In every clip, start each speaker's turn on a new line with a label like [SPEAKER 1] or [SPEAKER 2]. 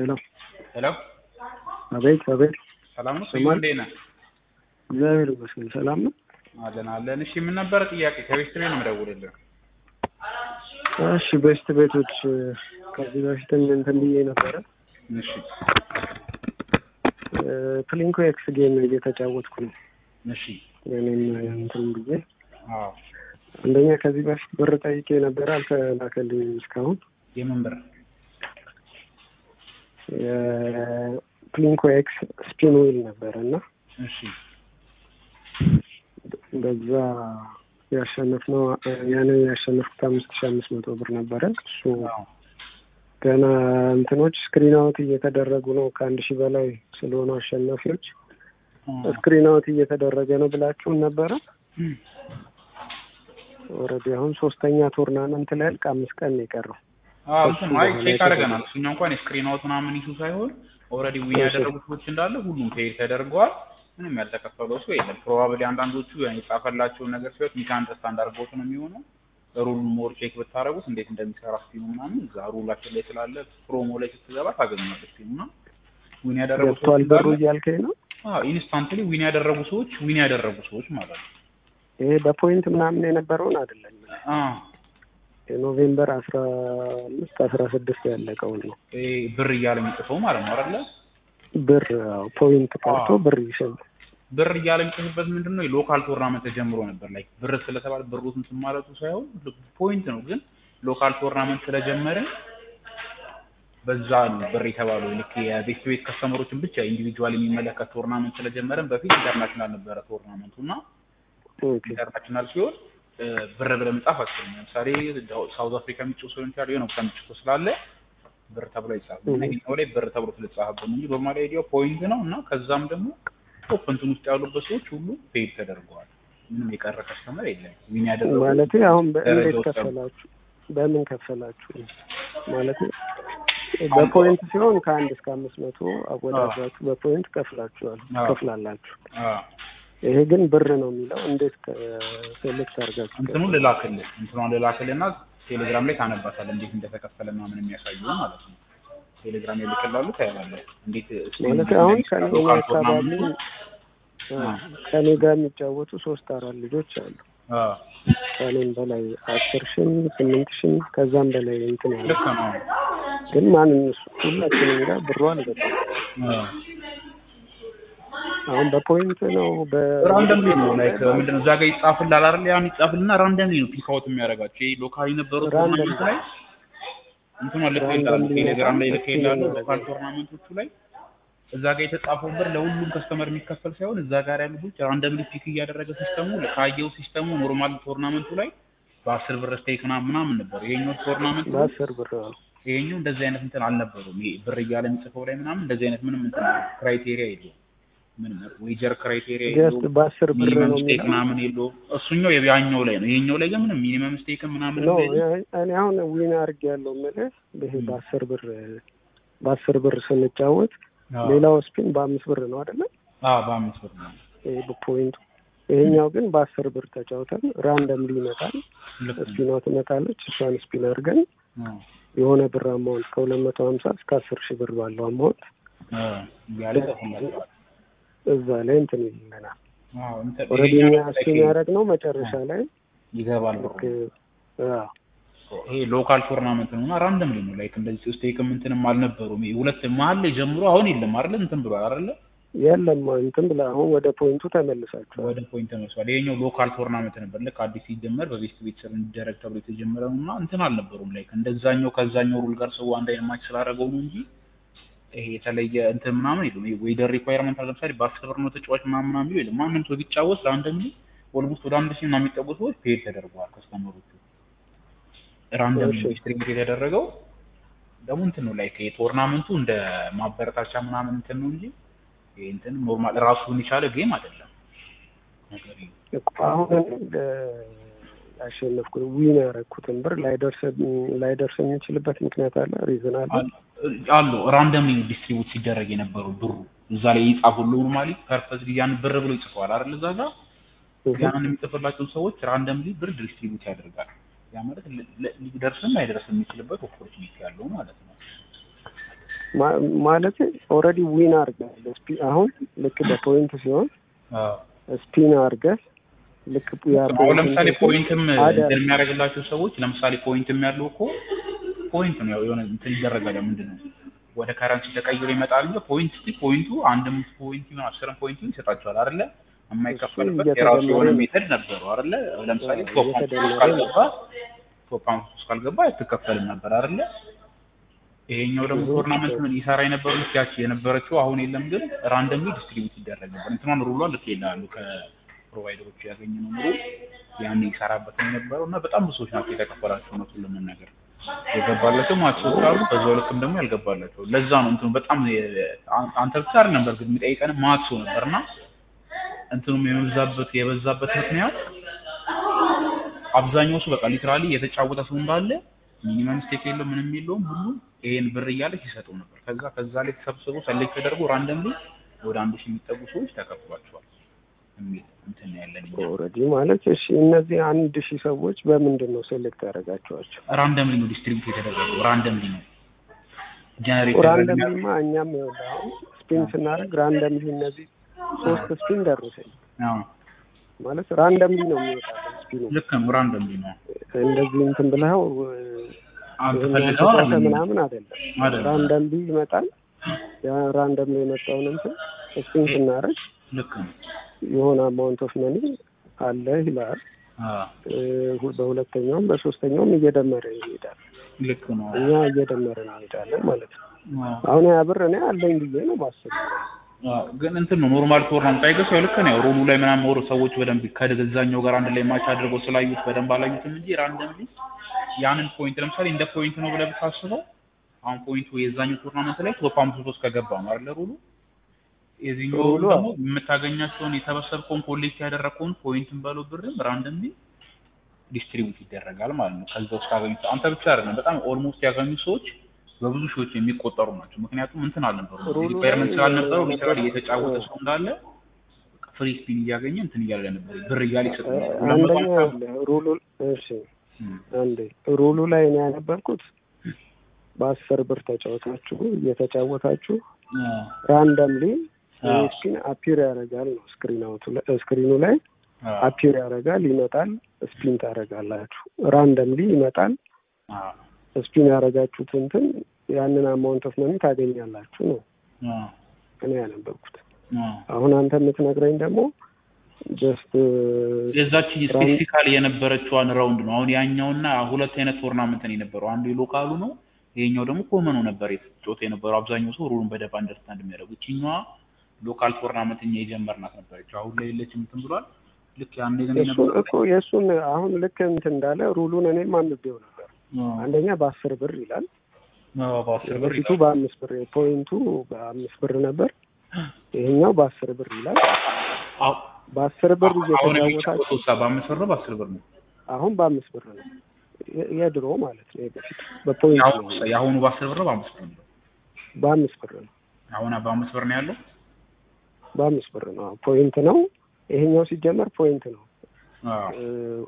[SPEAKER 1] ሄሎ
[SPEAKER 2] ሄሎ
[SPEAKER 1] አቤት አቤት
[SPEAKER 2] ሰላም ነው?
[SPEAKER 1] ሰማን?
[SPEAKER 2] እንዴት ነህ?
[SPEAKER 1] እግዚአብሔር ይመስገን ሰላም ነው።
[SPEAKER 2] አለን አለን። እሺ ምን ነበረ ጥያቄ? ከቤት ነው የምደውልልህ።
[SPEAKER 1] እሺ ቤስት ቤቶች ከዚህ በፊትም እንትን ብዬ ነበረ
[SPEAKER 2] እሺ
[SPEAKER 1] ፕሊንኮ ኤክስ ጌም እየተጫወትኩ ነው።
[SPEAKER 2] እሺ
[SPEAKER 1] እኔም እንትን ብዬ
[SPEAKER 2] አዎ
[SPEAKER 1] አንደኛ ከዚህ በፊት ብር ጠይቄ ነበረ አልተላከልኝም እስካሁን።
[SPEAKER 2] የምን ብር?
[SPEAKER 1] የፕሊንኮ ኤክስ ስፒን ዊል ነበረ እና
[SPEAKER 2] እሺ
[SPEAKER 1] በዛ ያሸነፍነው ያንን ያሸነፍኩት አምስት ሺ አምስት መቶ ብር ነበረ። እሱ
[SPEAKER 2] አዎ
[SPEAKER 1] ገና እንትኖች ስክሪን አውት እየተደረጉ ነው። ከአንድ ሺህ በላይ ስለሆኑ አሸናፊዎች ስክሪን አውት እየተደረገ ነው ብላችሁን ነበረ።
[SPEAKER 2] እም፣
[SPEAKER 1] ኦልሬዲ አሁን ሶስተኛ ቱርናመንት ላይ ያልቅ አምስት ቀን ነው የቀረው።
[SPEAKER 2] አዎ እንትን አይ ቼክ አድርገናል። እሱኛው እንኳን የስክሪን አውት ምናምን ኢሹ ሳይሆን ኦልሬዲ ዊን
[SPEAKER 1] እሺ።
[SPEAKER 2] ያደረጉ ሰዎች እንዳለ ሁሉም ፔድ ተደርገዋል። ምንም ያልተከፈለው ሰው የለም። ፕሮባብሊ አንዳንዶቹ ያን የጻፈላቸውን ነገር ሲወት ሚስ አንደርስታንድ አድርገውት ነው የሚሆነው። ሩል ሞር ቼክ ብታደርጉት እንዴት እንደሚሰራ ስቲሙ ምናምን እዛ ሩላችን ላይ ስላለ ፕሮሞ ላይ ስትገባ ታገኘዋለህ። ስቲሙ እና ዊን ያደረጉ ሰዎች
[SPEAKER 1] ገብቷል ብሩ
[SPEAKER 2] እንዳለ
[SPEAKER 1] እያልከኝ ነው?
[SPEAKER 2] ኢንስታንትሊ ዊን ያደረጉ ሰዎች ዊን ያደረጉ ሰዎች ማለት ነው።
[SPEAKER 1] ይሄ በፖይንት ምናምን የነበረውን አይደለም።
[SPEAKER 2] አዎ
[SPEAKER 1] የኖቬምበር አስራ አምስት አስራ ስድስት ያለቀውን ነው
[SPEAKER 2] ይሄ ብር እያለ የሚጽፈው ማለት ነው አይደለ?
[SPEAKER 1] ብር አዎ፣ ፖይንት ቀርቶ
[SPEAKER 2] አዎ።
[SPEAKER 1] ብር ይሸል
[SPEAKER 2] ብር እያለ የሚጽፍበት ምንድን ነው? የሎካል ቶርናመንት ተጀምሮ ነበር። ላይ ብር ስለተባለ ብሩ እንትን ማለቱ ሳይሆን ፖይንት ነው። ግን ሎካል ቶርናመንት ስለጀመረ በዛ ነው ብር የተባለው። ልክ የቤት ቤት ከስተመሮችን ብቻ ኢንዲቪጁዋል የሚመለከት ቶርናመንት ስለጀመረን በፊት ኢንተርናሽናል ነበረ ቶርናመንቱ እና
[SPEAKER 1] ኦኬ
[SPEAKER 2] ኢንተርናሽናል ሲሆን እ፣ ብር ብለህ መጻፍ አትችልም። ለምሳሌ ሳውዝ አፍሪካ የሚጮህ ሰው ይችላል የሆነ ቦታ የሚጮህ ስላለ ብር ተብሎ አይጻፍም። እና
[SPEAKER 1] Mhm.
[SPEAKER 2] ይሄኛው ላይ ብር ተብሎ ስለተጻፈበት ነው እንጂ ኖርማሊ አይዲያው ፖይንት ነው እና ከዛም ደግሞ ቶፕ እንትን ውስጥ ያሉበት ሰዎች ሁሉ ፔድ ተደርገዋል። ምንም የቀረ ከስተመር የለም። ዊን ያደረጉ
[SPEAKER 1] ማለት አሁን በእንዴት
[SPEAKER 2] ደረጃ ውስጥ ያሉ-
[SPEAKER 1] ከፈላችሁ? በምን ከፈላችሁ? ማለት በፖይንት ሲሆን ከአንድ እስከ አምስት መቶ አወዳድራችሁ በፖይንት ከፍላችኋል
[SPEAKER 2] አዎ።
[SPEAKER 1] ከፍላላችሁ።
[SPEAKER 2] አዎ፣
[SPEAKER 1] ይሄ ግን ብር ነው የሚለው እንዴት ሴሌክት አድርጋችሁ
[SPEAKER 2] እንትኑን ልላክልህ እንትኗን ልላክልህ እና ቴሌግራም ላይ ታነባታለህ እንዴት እንደተከፈለ ምናምን የሚያሳዩ ማለት ነው። ቴሌግራም ላይ ልክላሉ ታያለህ እንዴት
[SPEAKER 1] ማለት አሁን ከኔ
[SPEAKER 2] ሎካል
[SPEAKER 1] አካባቢ
[SPEAKER 2] ቶርናመንቱ
[SPEAKER 1] አዎ፣ ከኔ ጋር የሚጫወቱ ሶስት አራት ልጆች አሉ።
[SPEAKER 2] አዎ
[SPEAKER 1] ከኔም በላይ አስር ሺህም ስምንት ሺህም ከዛም በላይ እንትን ያለ
[SPEAKER 2] ልክ ነው።
[SPEAKER 1] ግን ማን እነሱ ሁላችንም ጋር ብሩ አልገባም።
[SPEAKER 2] አዎ
[SPEAKER 1] አሁን በፖይንት ነው በ
[SPEAKER 2] ራንደምሊ ነው ላይክ ምንድን ነው እዛ ጋር ይጻፍልሃል አይደል? ያን ይጻፍልና ራንደምሊ ነው ፒክ አውት የሚያደርጋቸው። ይሄ ሎካል የነበሩ
[SPEAKER 1] Randomly.
[SPEAKER 2] ቶርናመንት ላይ እንትኗ ልክ ይላሉ
[SPEAKER 1] Randomly
[SPEAKER 2] ቴሌግራም ላይ
[SPEAKER 1] ነው
[SPEAKER 2] ልክ ይላሉ
[SPEAKER 1] የሚለው
[SPEAKER 2] ሎካል
[SPEAKER 1] ነገር።
[SPEAKER 2] ቶርናመንቶቹ ላይ እዛ ጋር የተጻፈው ብር ለሁሉም ከስተመር የሚከፈል ሳይሆን እዛ ጋር ያሉ ልጆች ራንደምሊ ፒክ እያደረገ ሲስተሙ ካየው ሲስተሙ ኖርማል ቶርናመንቱ ላይ በአስር ብር ስቴክ ምናምን ምናምን ነበር። ይሄኛው ቶርናመንት ላይ
[SPEAKER 1] በአስር ብር ነው።
[SPEAKER 2] ይሄኛው እንደዚህ አይነት እንትን አልነበሩም። ይሄ ብር እያለ የሚጽፈው ላይ ምናምን እንደዚህ አይነት ምንም እንትን ክራይቴሪያ የለውም። ምንም ዌጀር ክራይቴሪያ
[SPEAKER 1] ጀስት
[SPEAKER 2] የለውም።
[SPEAKER 1] በአስር ብር
[SPEAKER 2] ሚኒመም
[SPEAKER 1] ነው
[SPEAKER 2] ስቴክ
[SPEAKER 1] የሚለው
[SPEAKER 2] ምናምን የለውም። እሱኛው ያኛው ላይ ነው። ይሄኛው ላይ ግን ምንም ሚኒመም ስቴክ ምናምን
[SPEAKER 1] ነው።
[SPEAKER 2] የለውም።
[SPEAKER 1] እኔ አሁን ዊን አድርግ ያለው የምልህ ይሄ
[SPEAKER 2] ም።
[SPEAKER 1] በአስር ብር በአስር ብር ስንጫወት
[SPEAKER 2] አዎ
[SPEAKER 1] ሌላው ስፒን በአምስት ብር ነው አይደለ?
[SPEAKER 2] አዎ፣ በአምስት ብር ነው።
[SPEAKER 1] ይሄ በፖይንቱ ይሄኛው ግን በአስር ብር ተጫውተን ራንደምሊ ይመጣል።
[SPEAKER 2] ልክ ነው።
[SPEAKER 1] ስፒኗ ትመጣለች። እሷን ስፒን አድርገን
[SPEAKER 2] አዎ፣
[SPEAKER 1] የሆነ ብር አማውንት ከሁለት መቶ ሀምሳ እስከ አስር ሺህ ብር ባለው አማውንት
[SPEAKER 2] አዎ፣ እያለ ይጽፍላቸዋል።
[SPEAKER 1] እዛ ላይ እንትን ይልናል።
[SPEAKER 2] አዎ፣ እንትን
[SPEAKER 1] ኦልሬዲ
[SPEAKER 2] ይሄኛው
[SPEAKER 1] እኛ ስፒን
[SPEAKER 2] ላይ
[SPEAKER 1] ያደረግነው መጨረሻ ላይ
[SPEAKER 2] ይገባል ብሩ።
[SPEAKER 1] ልክ አዎ
[SPEAKER 2] ይሄ ሎካል ቶርናመንት ነው እና ራንደምሊ ነው ላይክ እንደዚህ ስቴክም እንትንም አልነበሩም። ይሄ ሁለት መሀል ላይ ጀምሮ አሁን የለም አይደለ? እንትን ብሏል አይደለ?
[SPEAKER 1] የለም እንትን ብላ አሁን ወደ ፖይንቱ ተመልሳችኋል።
[SPEAKER 2] ወደ ፖይንት ተመልሷል። ይሄኛው ሎካል ቶርናመንት ነበር። ልክ አዲስ ሲጀመር በቤስት ቤት ስር እንዲደረግ ተብሎ የተጀመረ ነው እና እንትን አልነበሩም። ላይክ እንደዛኛው ከዛኛው ሩል ጋር ሰው አንድ አይነት ማች ስላደረገው ነው እንጂ ይሄ የተለየ እንትን ምናምን የለም። ይሄ ዌደር ሪኳየርመንት አለ። ለምሳሌ በአስር ብር ነው ተጫዋች ምናምን ምናምን ቢሉ የለም። ማንም ሰው ቢጫወት ራንደምሊ ኦልሞስት ወደ አንድ ሺህ ምናምን የሚጠጉ ሰዎች ፔድ ተደርገዋል። ከስተመሮቹ ራንደምሊ
[SPEAKER 1] እሺ።
[SPEAKER 2] ዲስትሪቢዩት የተደረገው ደግሞ እንትን ነው ላይክ የቶርናመንቱ እንደ ማበረታቻ ምናምን እንትን ነው እንጂ ይሄ እንትን ኖርማል ራሱን የቻለ ጌም አይደለም። ነገር ይሄ
[SPEAKER 1] እኮ አሁን እ፣ ያሸነፍኩ ዊን ያደረግኩትን ብር ላይደርስ ላይደርስ የሚችልበት ምክንያት አለ፣ ሪዝን አለ።
[SPEAKER 2] አሉ ራንደምሊ ዲስትሪቡት ሲደረግ የነበረው ብሩ እዛ ላይ ይጻፉ ኖርማሊ ፐርፐዝ ያን ብር ብሎ ይጽፈዋል አይደል? እዛ ጋር ያንን የሚጽፍላቸው ሰዎች ራንደምሊ ብር ዲስትሪቡት ያደርጋል። ያ ማለት ለ- ለ- ሊደርስም አይደርስም የሚችልበት ኦፖርቹኒቲ ያለው ማለት ነው።
[SPEAKER 1] ማ- ማለት ኦልሬዲ ዊን አድርገህ ስፒ- አሁን ልክ በፖይንት ሲሆን
[SPEAKER 2] አዎ
[SPEAKER 1] ስፒን አድርገህ ልክ ያ
[SPEAKER 2] አሁን ለምሳሌ
[SPEAKER 1] ፖይንት
[SPEAKER 2] ፖይንትም
[SPEAKER 1] አደ-
[SPEAKER 2] እንትን የሚያደርግላቸው ሰዎች ለምሳሌ ፖይንትም ያለው እኮ ፖይንት ነው ያው የሆነ እንትን ይደረጋል። ያው ምንድን ነው ወደ ከረንሲ ተቀይሮ ይመጣል እንጂ ፖይንት ስቲ ፖይንቱ አንድም ፖይንት ይሁን አስርም ፖይንት ይሁን ይሰጣቸዋል አይደለ? የማይከፈልበት
[SPEAKER 1] እሱ
[SPEAKER 2] የራሱ የሆነ
[SPEAKER 1] እየተደመረ
[SPEAKER 2] ሜተድ ነበሩ አይደለ? ለምሳሌ
[SPEAKER 1] አዎ፣
[SPEAKER 2] ቶፕ አምስት
[SPEAKER 1] እየተደመረ
[SPEAKER 2] ውስጥ ካልገባ ቶፕ አምስት ውስጥ ካልገባ አትከፈልም ነበር አይደለ? ይሄኛው ደግሞ
[SPEAKER 1] ብዙ
[SPEAKER 2] ቶርናመንት ምን ይሰራ የነበረው ልክ ያቺ የነበረችው አሁን የለም፣ ግን ራንደምሊ ዲስትሪቢዩት ይደረግ ነበር። እንትኗን ሩሏ ልክ ይላሉ ከፕሮቫይደሮቹ ያገኘነው ኑሮ ያን ይሰራበት ነው የነበረው እና በጣም ብዙ ሰዎች ናቸው የተከፈላቸው እውነቱን ለመናገር የገባላቸው ማክሶች አሉ። በዛው ልክም ደግሞ ያልገባላቸው። ለዛ ነው እንትኑ በጣም የ- አን- አንተ ብቻ አይደለም በእርግጥ የሚጠይቀን ማክሶ ነበርና እንትኑም የበዛበት የበዛበት ምክንያት አብዛኛው ሰው በቃ ሊትራሊ የተጫወተ ሰው እንዳለ ሚኒመም ስቴክ የለው ምንም የለውም ሁሉ ይሄን ብር እያለ ሲሰጠው ነበር። ከዛ ከዛ ላይ ተሰብስቦ ሰሌክት ተደርጎ ራንደምሊ ወደ አንድ ሺህ የሚጠጉ ሰዎች ተከፍሏቸዋል የሚል እንትን ነው ያለን እኛ።
[SPEAKER 1] ኦልሬዲ ማለት እሺ፣ እነዚህ አንድ ሺህ ሰዎች በምንድን ነው ሴሌክት ያደረጋቸዋቸው?
[SPEAKER 2] ራንደምሊ ነው ዲስትሪቢዩት የተደረገው። ራንደምሊ ነው ጀነሬት
[SPEAKER 1] ራንደምሊማ እኛም ይኸውልህ አሁን ስፒን ስናደርግ ራንደምሊ እነዚህ ሶስት ስፒን ደረሰኝ ማለት ራንደምሊ ነው የሚወጣው ስፒኑ።
[SPEAKER 2] ልክ ነው። ራንደምሊ ነው
[SPEAKER 1] እንደዚህ እንትን ብለው
[SPEAKER 2] አንተ
[SPEAKER 1] ይሄን
[SPEAKER 2] ፈልገው
[SPEAKER 1] ያልተጻፈ
[SPEAKER 2] አይደለም
[SPEAKER 1] ምናምን አይደለም።
[SPEAKER 2] አይደለም።
[SPEAKER 1] ራንደምሊ ይመጣል። ያ ራንደምሊ የመጣውን እንትን ስፒን ስናደርግ
[SPEAKER 2] ልክ ነው።
[SPEAKER 1] የሆነ አማውንት ኦፍ መኒ አለ ይላል።
[SPEAKER 2] አዎ
[SPEAKER 1] እ፣ ሁ- በሁለተኛውም በሶስተኛውም እየደመረ ይሄዳል።
[SPEAKER 2] ልክ ነው።
[SPEAKER 1] እኛ እየደመረ እንሄዳለን ማለት ነው።
[SPEAKER 2] አዎ
[SPEAKER 1] አሁን ያ ብር እኔ አለኝ ብዬ ነው ማስብ።
[SPEAKER 2] አዎ፣ ግን እንትን ነው ኖርማል ቶርናመንት አይገስ ያው ልክ ነው። ሩሉ ላይ ምናምን ወር ሰዎች በደንብ ከገዛኛው ጋር አንድ ላይ ማች አድርገው ስላዩት በደንብ አላዩትም እንጂ ራንደምሊ ያንን ፖይንት ለምሳሌ እንደ ፖይንት ነው ብለህ ብታስበው አሁን ፖይንቱ የዛኛው ቶርናመንት ላይ ቶፕ አምስት ውስጥ ከገባ ነው አይደለ ሩሉ የዚህኛው
[SPEAKER 1] ሩሉ
[SPEAKER 2] ደግሞ የምታገኛቸውን የሰበሰብከውን ኮሌክት ያደረግከውን ፖይንትን በለው ብርም ራንደምሊ ዲስትሪቢዩት ይደረጋል ማለት ነው። ከዛ ውስጥ ካገኙት አንተ ብቻ አይደለም በጣም ኦልሞስት ያገኙ ሰዎች በብዙ ሺዎች የሚቆጠሩ ናቸው። ምክንያቱም እንትን አልነበሩ
[SPEAKER 1] ሩሉ
[SPEAKER 2] ሪኳየርመንት
[SPEAKER 1] ላይ
[SPEAKER 2] ስላልነበረው
[SPEAKER 1] የነበረው-
[SPEAKER 2] ሊተራሊ እየተጫወተ ሰው እንዳለ ፍሪ ስፒን እያገኘ እንትን እያለ ነበር ብር እያለ ይሰጥ
[SPEAKER 1] እ፣
[SPEAKER 2] ነበር። ሁለት መቶ
[SPEAKER 1] አንደኛ
[SPEAKER 2] ሃምሳ
[SPEAKER 1] አለ ሩሉ እሺ፣
[SPEAKER 2] እም፣
[SPEAKER 1] አንዴ ሩሉ ላይ ነው ያነበብኩት። በአስር ብር ተጫወታችሁ እየተጫወታችሁ
[SPEAKER 2] አዎ፣
[SPEAKER 1] ራንደምሊ
[SPEAKER 2] አዎ፣
[SPEAKER 1] ስፒን አፒር ያደርጋል ነው ስክሪን አውቱ ላይ ስክሪኑ ላይ
[SPEAKER 2] አዎ፣
[SPEAKER 1] አፒር ያደርጋል፣ ይመጣል፣ ስፒን ታደርጋላችሁ። ራንደምሊ ይመጣል፣
[SPEAKER 2] አዎ፣
[SPEAKER 1] ስፒን ያደረጋችሁት እንትን ያንን አማውንት ኦፍ መኒ ታገኛላችሁ ነው
[SPEAKER 2] አዎ፣
[SPEAKER 1] እኔ ያነበብኩት።
[SPEAKER 2] አዎ።
[SPEAKER 1] አሁን አንተ የምትነግረኝ ደግሞ ጀስት
[SPEAKER 2] የዛች ስፔሲፊካሊ የነበረችዋን ራውንድ ነው። አሁን ያኛውና ሁለት አይነት ቶርናመንት ነው የነበረው። አንዱ የሎካሉ ነው፣ ይሄኛው ደግሞ ኮመኑ ነበር የተጫወተ የነበረው። አብዛኛው ሰው ሩሉን በደንብ አንደርስታንድ የሚያደርጉ ይችኛዋ ሎካል ቶርናመንት እኛ የጀመርናት ነበረች። አሁን ላይ የለችም እንትን ብሏል። ልክ ያኔ ግን
[SPEAKER 1] እሱን
[SPEAKER 2] የነበረው
[SPEAKER 1] እኮ የእሱን አሁን ልክ እንትን እንዳለ ሩሉን እኔም አንብቤው ነበር። አንደኛ በአስር ብር ይላል
[SPEAKER 2] አዎ፣ በአስር ብር
[SPEAKER 1] በፊቱ
[SPEAKER 2] ይላል።
[SPEAKER 1] በአምስት ብር ፖይንቱ በአምስት ብር ነበር። ይሄኛው በአስር ብር ይላል።
[SPEAKER 2] አዎ፣
[SPEAKER 1] በአስር ብር
[SPEAKER 2] አሁን
[SPEAKER 1] እየተጫወታችሁ
[SPEAKER 2] የሚጫወተው እሳ በአምስት ብር ነው በአስር ብር ነው።
[SPEAKER 1] አሁን በአምስት ብር ነው የ- የድሮ ማለት ነው። የበፊቱ በፖይንት
[SPEAKER 2] የአሁኑ
[SPEAKER 1] ነው
[SPEAKER 2] የአሁኑ በአስር ብር ነው በአምስት ብር ነው።
[SPEAKER 1] በአምስት ብር ነው
[SPEAKER 2] አሁን በአምስት ብር ነው ያለው።
[SPEAKER 1] በአምስት ብር ነው አዎ፣ ፖይንት ነው። ይሄኛው ሲጀመር ፖይንት ነው።
[SPEAKER 2] አዎ፣
[SPEAKER 1] እ፣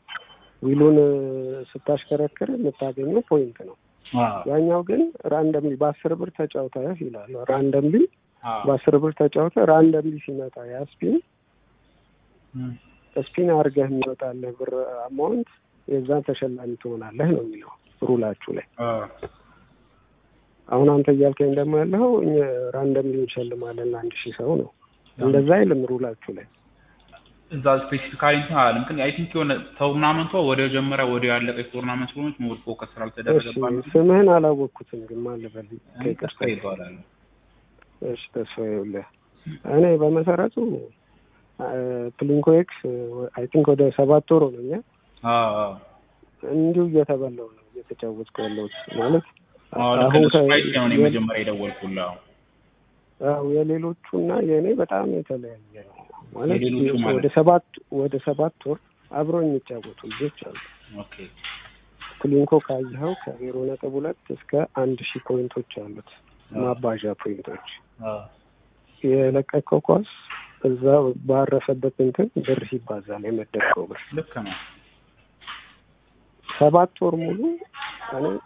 [SPEAKER 1] ዊሉን እ፣ ስታሽከረክር የምታገኘው ፖይንት ነው።
[SPEAKER 2] አዎ፣
[SPEAKER 1] ያኛው ግን ራንደምሊ በአስር ብር ተጫውተህ ይላል። ራንደምሊ
[SPEAKER 2] አዎ።
[SPEAKER 1] በአስር ብር ተጫውተህ ራንደምሊ ሲመጣ ያ ስፒን
[SPEAKER 2] እም፣
[SPEAKER 1] ስፒን አድርገህ የሚወጣልህ ብር አማውንት የዛን ተሸላሚ ትሆናለህ ነው የሚለው ሩላችሁ ላይ።
[SPEAKER 2] አዎ፣
[SPEAKER 1] አሁን አንተ እያልከኝ ደግሞ ያለው እኛ ራንደምሊ እንሸልማለን አንድ ሺህ ሰው ነው። እንደዛ አይልም ሩላችሁ ላይ።
[SPEAKER 2] እዛ ስፔሲፊካሊ እንትን አላለም። ግን አይ ቲንክ የሆነ ቶርናመንቷ ወደ ጀመሪያ ወደ ያለቀች ቶርናመንት ስለሆነች ሞር ፎከስ
[SPEAKER 1] እሺ
[SPEAKER 2] ስላልተደረገባት ነው።
[SPEAKER 1] ስምህን አላወቅኩትም ግን ማን ልበል?
[SPEAKER 2] እኔ ተስፋ ይባላል።
[SPEAKER 1] እሺ ተስፋ ይኸውልህ፣ እኔ በመሰረቱ ፕሊንኮ ኤክስ አይ ቲንክ ወደ ሰባት ወር ሆነኛል።
[SPEAKER 2] አዎ አዎ
[SPEAKER 1] እንዲሁ እየተበላው ነው እየተጫወትኩ ያለሁት ማለት
[SPEAKER 2] አዎ ልክ
[SPEAKER 1] አሁን
[SPEAKER 2] ነው።
[SPEAKER 1] ከ-
[SPEAKER 2] ስፓይስ ነው እኔ
[SPEAKER 1] የ-
[SPEAKER 2] መጀመሪያ የደወልኩልህ። አዎ
[SPEAKER 1] አዎ የሌሎቹና የእኔ በጣም የተለያየ ነው ማለት
[SPEAKER 2] የሌሎቹ ማለት?
[SPEAKER 1] ወደ ሰባት ወደ ሰባት ወር አብሮ የሚጫወቱ ልጆች አሉ።
[SPEAKER 2] ኦኬ
[SPEAKER 1] ፕሊንኮ ካየኸው ከዜሮ ነጥብ ሁለት እስከ አንድ ሺህ ፖይንቶች አሉት ማባዣ ፖይንቶች።
[SPEAKER 2] አዎ
[SPEAKER 1] የለቀቀው ኳስ እዛ ባረፈበት እንትን ብር ይባዛል የመደብከው ብር።
[SPEAKER 2] ልክ ነው።
[SPEAKER 1] ሰባት ወር ሙሉ እኔ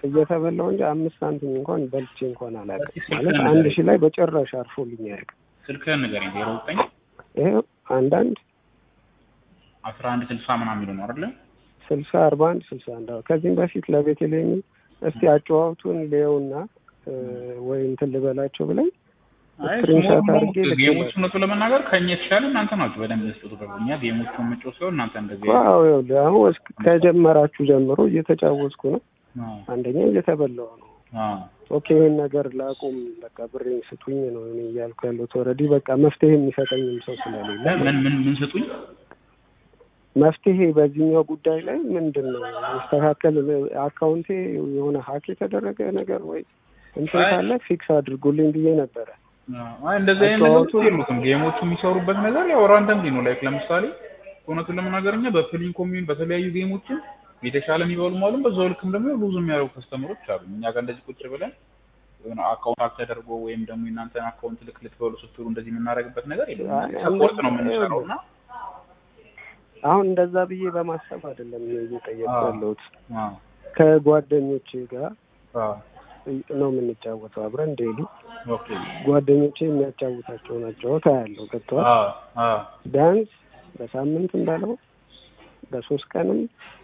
[SPEAKER 1] እየተበላው እንጂ አምስት ሳንቲም እንኳን በልቼ እንኳን አላውቅም።
[SPEAKER 2] እስኪ
[SPEAKER 1] ማለት
[SPEAKER 2] ስልክህን
[SPEAKER 1] አንድ
[SPEAKER 2] ንገረኝ።
[SPEAKER 1] ሺህ ላይ በጭራሽ አርፎልኝ አያውቅም።
[SPEAKER 2] ስልክህን ንገረኝ። ዜሮ ዘጠኝ
[SPEAKER 1] ይሄ አንዳንድ
[SPEAKER 2] አስራ አንድ ስልሳ ምናምን የሚለው ነው አይደለ?
[SPEAKER 1] ስልሳ አርባ አንድ ስልሳ አንድ አዎ። ከዚህም በፊት ለቤተልሔም እስቲ አጨዋወቱን ሌውና ወይ እንትን ልበላቸው ብለኝ
[SPEAKER 2] አይ
[SPEAKER 1] ስክሪንሻት
[SPEAKER 2] ስሞል
[SPEAKER 1] አድርጌ
[SPEAKER 2] ጌሞች
[SPEAKER 1] ልኬላቸው።
[SPEAKER 2] እውነቱ ለመናገር ከኛ የተሻለ እናንተ ናችሁ በደንብ ስጡት ብለው እኛ ጌሞቹን መጫወት ሲሆን እናንተ እንደዚህ
[SPEAKER 1] ዋው ይኸውልህ አሁን እስክ- ከጀመራችሁ ጀምሮ እየተጫወትኩ ነው።
[SPEAKER 2] አዎ
[SPEAKER 1] አንደኛ እየተበላው ነው።
[SPEAKER 2] አዎ
[SPEAKER 1] ኦኬ ይህን ነገር ላቁም፣ በቃ ብሬን ስጡኝ ነው እኔ እያልኩ ያለሁት። ኦልሬዲ በቃ መፍትሄ የሚሰጠኝም ሰው ስለሌለ
[SPEAKER 2] ምን ምን ምን ስጡኝ
[SPEAKER 1] መፍትሄ በዚህኛው ጉዳይ ላይ ምንድን ነው መስተካከል? አካውንቴ የሆነ ሀክ የተደረገ ነገር ወይ እንትን
[SPEAKER 2] አይ-
[SPEAKER 1] ካለ ፊክስ አድርጉልኝ ብዬ ነበረ።
[SPEAKER 2] አይ እንደዚህ አይነት ነገሮች
[SPEAKER 1] አጫዋወቱ-
[SPEAKER 2] የሉትም። ጌሞቹ የሚሰሩበት ነገር ያው ራንደምሊ ነው። ላይክ ለምሳሌ እውነቱን ለመናገር እኛ በፕሊን ኮሚዩን በተለያዩ ጌሞችን የተሻለ የሚበሉ አሉ። በዛው ልክም ደግሞ ሉዝ የሚያደርጉ ከስተመሮች አሉ። እኛ ጋር እንደዚህ ቁጭ ብለን የሆነ አካውንት ሀክ ተደርጎ ወይም ደግሞ የእናንተን አካውንት ልክ ልትበሉ ስትሉ እንደዚህ የምናደርግበት ነገር የለም።
[SPEAKER 1] አይ፣
[SPEAKER 2] ሰፖርት ነው
[SPEAKER 1] እንደዚህ-
[SPEAKER 2] የምንሰራው እና
[SPEAKER 1] አሁን እንደዛ ብዬ በማሰብ አይደለም እየጠየቅኩ
[SPEAKER 2] አዎ።
[SPEAKER 1] ያለሁት
[SPEAKER 2] አዎ
[SPEAKER 1] ከጓደኞቼ ጋር
[SPEAKER 2] አዎ
[SPEAKER 1] ነው የምንጫወተው አብረን ዴይሊ
[SPEAKER 2] ኦኬ
[SPEAKER 1] ጓደኞቼ የሚያጫውታቸውን አጫወታ ያለው ገብተዋል።
[SPEAKER 2] አዎ አዎ
[SPEAKER 1] ቢያንስ በሳምንት እንዳለው በሶስት ቀንም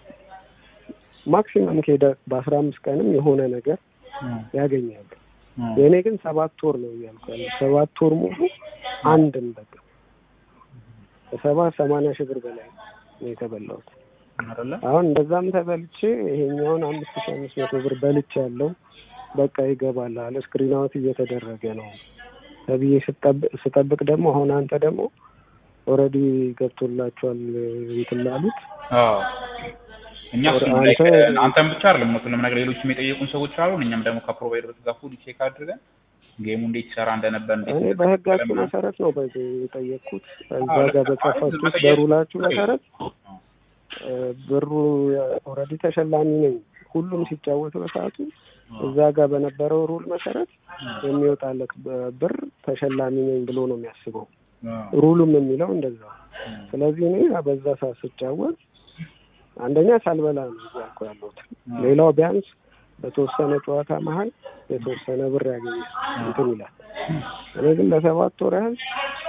[SPEAKER 1] ማክሲመም ከሄደ በአስራ አምስት ቀንም የሆነ ነገር
[SPEAKER 2] እም፣
[SPEAKER 1] ያገኛሉ።
[SPEAKER 2] እም።
[SPEAKER 1] የእኔ ግን ሰባት ወር ነው እያልኩ ያለው ሰባት ወር ሙሉ አንድም በቃ በሰባ ሰማንያ ሺህ ብር በላይ ነው የተበላሁት።
[SPEAKER 2] አይደለ
[SPEAKER 1] አሁን እንደዛም ተበልቼ ይሄኛውን አምስት ሺህ አምስት መቶ ብር በልቼ ያለው በቃ ይገባላል ስክሪን አውት እየተደረገ ነው ተብዬ ስጠብቅ ስጠብቅ ደግሞ አሁን አንተ ደግሞ ኦልሬዲ ገብቶላቸዋል እንትን ላሉት
[SPEAKER 2] አዎ እኛ እሱን
[SPEAKER 1] አንተ-
[SPEAKER 2] ላይክ አንተም ብቻ አይደለም እውነቱን ለመናገር ሌሎችም የጠየቁን ሰዎች አሉ። እኛም ደግሞ ከፕሮቫይደሮች ጋር ፉል ቼክ አድርገን ጌሙ እንዴት ይሰራ እንደነበር እንዴት
[SPEAKER 1] እኔ
[SPEAKER 2] እንደተከፈለ
[SPEAKER 1] በህጋችሁ
[SPEAKER 2] ምናምን-
[SPEAKER 1] መሰረት ነው በዚህ የጠየቅኩት እዛ
[SPEAKER 2] አዎ፣
[SPEAKER 1] ጋር
[SPEAKER 2] ልክ ነው።
[SPEAKER 1] በጻፋችሁት
[SPEAKER 2] መጠየቅ-
[SPEAKER 1] በሩላችሁ መሰረት
[SPEAKER 2] አዎ።
[SPEAKER 1] እ፣ ብሩ ኦልሬዲ ተሸላሚ ነኝ ሁሉም ሲጫወት በሰዓቱ እዛ ጋር በነበረው ሩል መሰረት የሚወጣለት በ- ብር ተሸላሚ ነኝ ብሎ ነው የሚያስበው
[SPEAKER 2] አዎ።
[SPEAKER 1] ሩሉም የሚለው እንደዛ ስለዚህ እኔ በዛ ሰዓት ስጫወት አንደኛ ሳልበላ ነው እያልኩ ያለሁት ሌላው ቢያንስ በተወሰነ ጨዋታ መሀል የተወሰነ ብር ያገኛል እንትን ይላል እኔ ግን ለሰባት ወር ያህል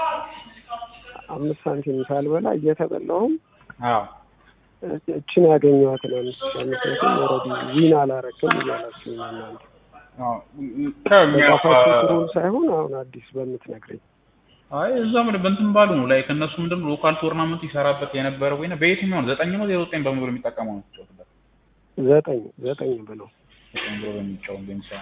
[SPEAKER 1] አምስት ሳንቲም ሳልበላ እየተበላሁም
[SPEAKER 2] አዎ
[SPEAKER 1] እችን ያገኘኋትን አምስት ሺህ አምስት መቶ ኦልሬዲ ዊን አላረክም እያላችሁ ነው እናንተ
[SPEAKER 2] አዎ። ከእኛ
[SPEAKER 1] በጻፋችሁት ሩል ሳይሆን አሁን አዲስ በምትነግረኝ
[SPEAKER 2] አይ እዛ ምን በእንትን ባሉ ነው ላይ ከእነሱ ምንድን ነው ሎካል ቶርናመንት ይሰራበት የነበረው ወይ በየትኛው ነው ዘጠኝ ነው ዜሮ ዘጠኝ በሙሉ የሚጠቀመው ነው የሚጫወትበት
[SPEAKER 1] ዘጠኝ ዘጠኝ ብለው
[SPEAKER 2] ዘጠኝ ብሎ በሚጫወት በሚሰራ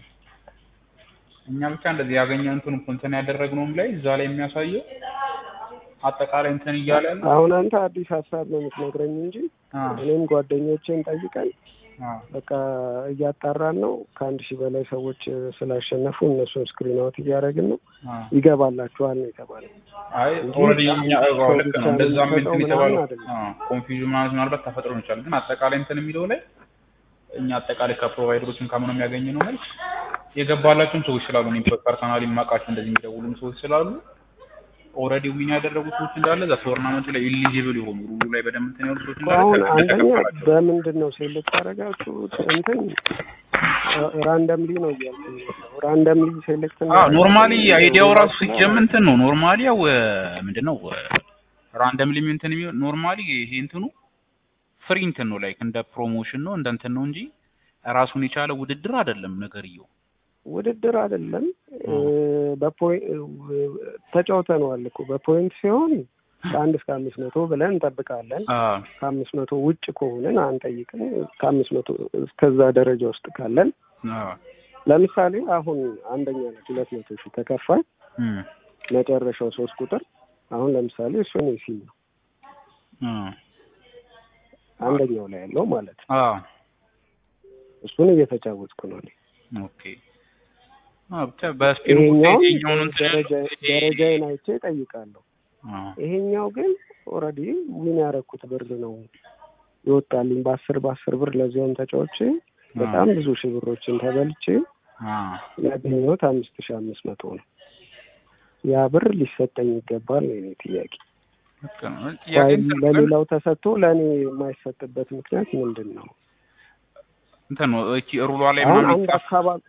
[SPEAKER 2] እኛ ብቻ እንደዚህ ያገኘ እንትን እንትን ያደረግነውም ላይ እዛ ላይ የሚያሳየው አጠቃላይ እንትን እያለ ያለ
[SPEAKER 1] አሁን አንተ አዲስ ሀሳብ ነው የምትነግረኝ እንጂ
[SPEAKER 2] አ
[SPEAKER 1] እኔም ጓደኞቼን ጠይቀን
[SPEAKER 2] አ
[SPEAKER 1] በቃ እያጣራን ነው። ከአንድ ሺህ በላይ ሰዎች እ፣ ስላሸነፉ እነሱን ስክሪን አውት እያደረግን ነው።
[SPEAKER 2] አ
[SPEAKER 1] ይገባላችኋል ነው የተባለው።
[SPEAKER 2] አይ
[SPEAKER 1] እንጂ
[SPEAKER 2] ኦልሬዲ እኛ
[SPEAKER 1] ሰው
[SPEAKER 2] አዎ ልክ
[SPEAKER 1] ብቻ
[SPEAKER 2] ነው እንደዛም
[SPEAKER 1] የምንሰጠው
[SPEAKER 2] እንትን
[SPEAKER 1] ምናምን
[SPEAKER 2] የተባለው
[SPEAKER 1] አይደለም።
[SPEAKER 2] ኮንፊውዥን ምናምን ምናልባት ተፈጥሮ ነው ይችላል ግን አጠቃላይ እንትን የሚለው ላይ እኛ አጠቃላይ ከፕሮቫይደሮችም ከምንም ያገኘ ነው መልስ የገባላቸውም ሰዎች ስላሉ እኔም ፐርሰናሊ የማውቃቸው እንደዚህ የሚደውሉም ሰዎች ስላሉ ኦልሬዲ ዊን ያደረጉ ሰዎች እንዳለ እዛ ቶርናመንቱ ላይ ኢሊጂብል የሆኑ ሩሉ ላይ በደንብ እንትን ያሉ ሰዎች እንዳለ
[SPEAKER 1] አሁን
[SPEAKER 2] ተቀ-
[SPEAKER 1] አንደኛ
[SPEAKER 2] ተቀበላቸው።
[SPEAKER 1] በምንድን ነው ሴሌክት ያደረጋችሁት? እንትን ራንደምሊ ነው እያልኩኝ ያለው። ራንደምሊ ሴሌክት
[SPEAKER 2] አዎ ኖርማሊ አይዲያው ራሱ
[SPEAKER 1] ሲጀምር
[SPEAKER 2] ሲጀምር እንትን ነው ኖርማሊ ያው ምንድን ነው ራንደምሊ እንትን የሚሆን ኖርማሊ ይሄ እንትኑ ፍሪ እንትን ነው ላይክ እንደ ፕሮሞሽን ነው እንደ እንትን ነው እንጂ ራሱን የቻለ ውድድር አይደለም ነገርየው።
[SPEAKER 1] ውድድር አይደለም። በፖይንት ተጫውተነዋል እኮ በፖይንት ሲሆን ከአንድ እስከ አምስት መቶ ብለን እንጠብቃለን።
[SPEAKER 2] አዎ
[SPEAKER 1] ከአምስት መቶ ውጭ ከሆንን አንጠይቅም። ከአምስት መቶ እስከዛ ደረጃ ውስጥ ካለን
[SPEAKER 2] አዎ
[SPEAKER 1] ለምሳሌ አሁን አንደኛ ላይ ሁለት መቶ ሺህ ተከፋይ
[SPEAKER 2] እም
[SPEAKER 1] መጨረሻው ሶስት ቁጥር አሁን ለምሳሌ እሱን ሲል ነው
[SPEAKER 2] አዎ
[SPEAKER 1] አንደኛው ላይ ያለው ማለት ነው።
[SPEAKER 2] አዎ
[SPEAKER 1] እሱን እየተጫወትኩ ነው እኔ።
[SPEAKER 2] ኦኬ አዎ ብቻ በስፒኑ
[SPEAKER 1] ይሄኛውን
[SPEAKER 2] ይሄኛውን እንትን
[SPEAKER 1] ደረጃ ደረጃዬን አይቼ እጠይቃለሁ።
[SPEAKER 2] አዎ
[SPEAKER 1] ይሄኛው ግን ኦልሬዲ ዊን ያደረኩት ብር ነው ይወጣልኝ በአስር በአስር ብር ለዚያም ተጫዎቼ በጣም ብዙ ሺህ ብሮችን ተበልቼ
[SPEAKER 2] አዎ
[SPEAKER 1] ያገኘሁት አምስት ሺህ አምስት መቶ ነው። ያ ብር ሊሰጠኝ ይገባል ነው የኔ ጥያቄ።
[SPEAKER 2] ልክ ነው። ጥያቄ
[SPEAKER 1] ዋይ
[SPEAKER 2] እንትን ግን
[SPEAKER 1] ለሌላው ተሰጥቶ ለእኔ የማይሰጥበት ምክንያት ምንድን ነው?
[SPEAKER 2] እንትን ነው እቺ ሩሏ ላይ
[SPEAKER 1] አሁን
[SPEAKER 2] ምናምን
[SPEAKER 1] አንድ
[SPEAKER 2] ይጻፍ
[SPEAKER 1] አካባቢ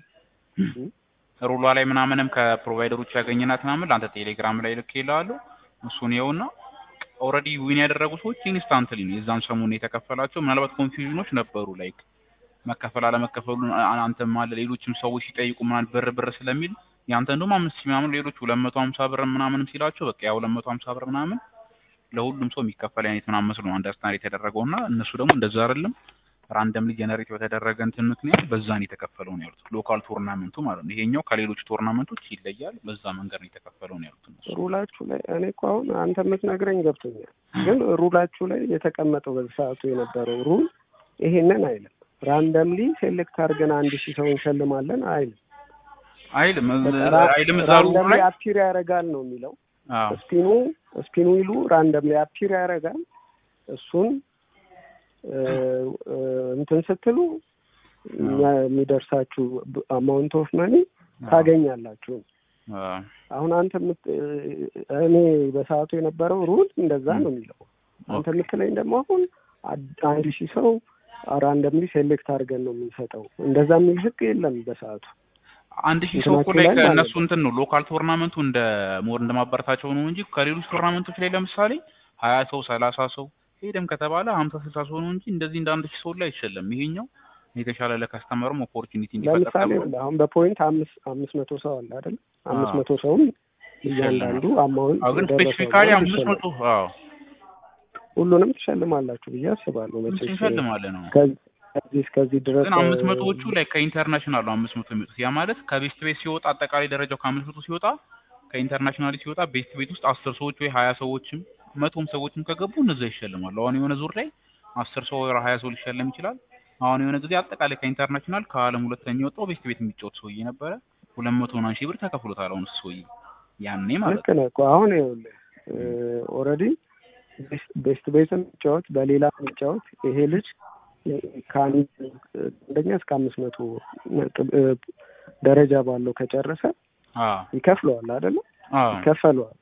[SPEAKER 2] ሩሏ ላይ ምናምንም ከፕሮቫይደሮች ያገኘናት ምናምን ለአንተ ቴሌግራም ላይ ልክ ይላሉ። እሱን ይኸውና ኦልሬዲ ዊን ያደረጉ ሰዎች ኢንስታንትሊ ነው የዛን ሰሞን የተከፈላቸው። ምናልባት ኮንፊውዥኖች ነበሩ ላይክ መከፈል አለመከፈሉን አ- አንተም አለ ሌሎችም ሰዎች ሲጠይቁ ምናምን ብር ብር ስለሚል ያንተ እንደውም አምስት ሺህ ምናምን ሌሎች ሁለት መቶ ሀምሳ ብር ምናምንም ሲላቸው በቃ ያ ሁለት መቶ ሀምሳ ብር ምናምን ለሁሉም ሰው የሚከፈል አይነት ምናምን መስሎ ነው አንደርስታንድ የተደረገው እና እነሱ ደግሞ እንደዛ አይደለም ራንደምሊ ጀነሬት በተደረገ እንትን ምክንያት በዛን የተከፈለው ነው ያሉት። ሎካል ቶርናመንቱ ማለት ነው። ይሄኛው ከሌሎች ቶርናመንቶች ይለያል። በዛ መንገድ ነው የተከፈለው ነው ያሉት እነሱ።
[SPEAKER 1] ሩላችሁ ላይ እኔ እኮ አሁን አንተ የምትነግረኝ ገብቶኛል፣ ግን ሩላችሁ ላይ የተቀመጠው በሰዓቱ የነበረው ሩል ይሄንን አይልም። ራንደምሊ ሴሌክት አድርገን አንድ ሺህ ሰው እንሸልማለን አይልም።
[SPEAKER 2] አይልም
[SPEAKER 1] በቃ
[SPEAKER 2] አይልም እዛ ሩሉ
[SPEAKER 1] ራንደምሊ
[SPEAKER 2] ላይ
[SPEAKER 1] አፒር ያደርጋል ነው የሚለው።
[SPEAKER 2] አዎ
[SPEAKER 1] ስፒኑ ስፒኑ ይሉ ራንደምሊ አፒር ያደርጋል። እሱን እ፣ እ፣ እንትን ስትሉ እኛ የሚደርሳችሁ አማውንት ኦፍ መኒ ታገኛላችሁ።
[SPEAKER 2] አዎ
[SPEAKER 1] አሁን አንተ የምት- እኔ በሰዓቱ የነበረው ሩል እንደዛ ነው የሚለው። አንተ የምትለኝ ደግሞ አሁን አድ- አንድ ሺህ ሰው ራንደምሊ ሴሌክት አድርገን ነው የምንሰጠው። እንደዛ የሚል ህግ የለም በሰዓቱ።
[SPEAKER 2] አንድ ሺህ ሰው እኮ
[SPEAKER 1] እንትናችሁ
[SPEAKER 2] ላይ
[SPEAKER 1] ላይ ማለት
[SPEAKER 2] ከእነሱ
[SPEAKER 1] ነው።
[SPEAKER 2] እንትን ነው ሎካል ቶርናመንቱ እንደ ሞር እንደማበረታቸው ነው እንጂ ከሌሎች ቶርናመንቶች ላይ ለምሳሌ ሀያ ሰው ሰላሳ ሰው ሄደም ከተባለ ሀምሳ ስልሳ ሰው ነው እንጂ እንደዚህ እንደ አንድ ሺህ ሰው ላይ አይሸለም። ይሄኛው የተሻለ ለከስተመርም ኦፖርቹኒቲ እንዲፈጠር
[SPEAKER 1] ለምሳሌ
[SPEAKER 2] ተብሎ
[SPEAKER 1] አሁን በፖይንት አምስት አምስት መቶ ሰው አለ አይደል? አምስት
[SPEAKER 2] አዎ።
[SPEAKER 1] መቶ ሰውም እያንዳንዱ አማውንት
[SPEAKER 2] አዎ ግን
[SPEAKER 1] የደረሰው
[SPEAKER 2] ስፔሲፊካሊ
[SPEAKER 1] አማውንት
[SPEAKER 2] አምስት መቶ
[SPEAKER 1] ይሸልማል።
[SPEAKER 2] አዎ
[SPEAKER 1] ሁሉንም ትሸልማላችሁ ብዬ አስባለሁ። መቼስ
[SPEAKER 2] እንሸልማለን ነው
[SPEAKER 1] ከዚህ ከዚህ እስከዚህ ድረስ
[SPEAKER 2] ግን አምስት መቶዎቹ ላይ ከኢንተርናሽናል ነው አምስት መቶ የሚወጡት ያ ማለት ከቤስት ቤት ሲወጣ አጠቃላይ ደረጃው ከአምስት መቶ ሲወጣ ከኢንተርናሽናል ሲወጣ ቤስት ቤት ውስጥ አስር ሰዎች ወይ ሀያ ሰዎችም መቶም ሰዎችም ከገቡ እነዛ ይሸልማሉ። አሁን የሆነ ዙር ላይ አስር ሰው ወይ ሀያ ሰው ሊሸለም ይችላል። አሁን የሆነ ጊዜ አጠቃላይ ከኢንተርናሽናል ከዓለም ሁለተኛ የወጣው ቤስት ቤት የሚጫወት ሰውዬ ነበረ። ሁለት መቶ ምናምን ሺህ ብር ተከፍሎታል። አሁን እሱ ሰውዬ ያኔ ማለት
[SPEAKER 1] ልክ ነህ እኮ አሁን ይኸውልህ ኦልሬዲ ቤስት ቤት የሚጫወት በሌላ የሚጫወት ይሄ ልጅ ከአንድ አንደኛ እስከ አምስት መቶ ነጥብ እ፣ ደረጃ ባለው ከጨረሰ
[SPEAKER 2] አዎ
[SPEAKER 1] ይከፍለዋል አይደለ?
[SPEAKER 2] አዎ
[SPEAKER 1] ይከፈለዋል።